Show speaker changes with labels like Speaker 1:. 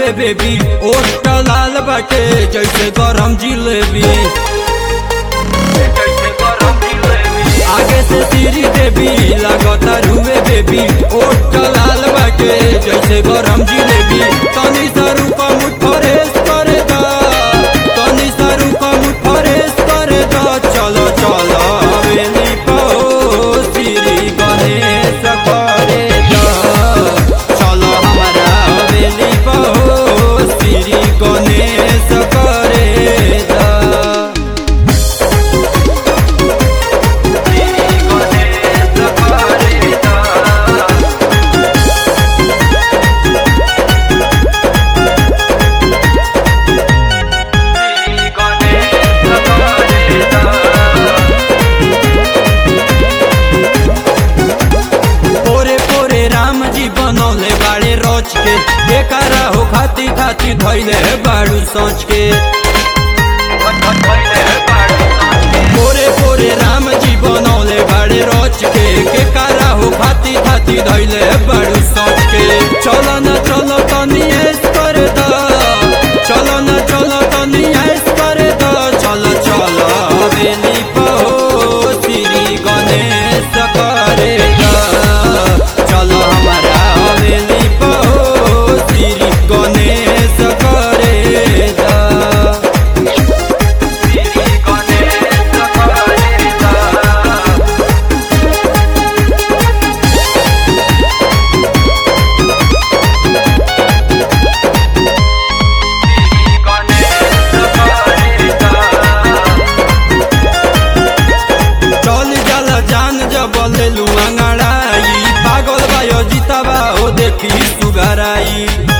Speaker 1: रुए बेबी ओट लाल बाटे जैसे गरम जिलेबी आगे से सीरी देवी लागता रुए बेबी ओट लाल बाटे जैसे गरम जिलेबी तनी सा रूपा मुठ फरेस करे दा तनी सा रूपा मुठ फरेस करे दा चलो चलो हवेली पहो श्री गणेश करे दा चलो हमारा हवेली पहो श्री गणेश करे दा पोरे पोरे राम जी बनौले बाड़े रोच के बेकारा हो खाती खाती धैले बाड़ू सोच के पोरे पोरे राम जी बनौले बाड़े रोच के बेकारा हो खाती खाती धैले बाड़ू सोच के चलो न चलो तनी ऐस कर दा चलो न चलो तनी ऐस कर दा चलो चलो हवेली पहो श्री गणेश करे दा चलो हमारा हवेली पहो श्री गणेश करे दा चल जाला जान जब लेलू अंगड़ाई पागल बायो जीताबा ओ देखी सुगराई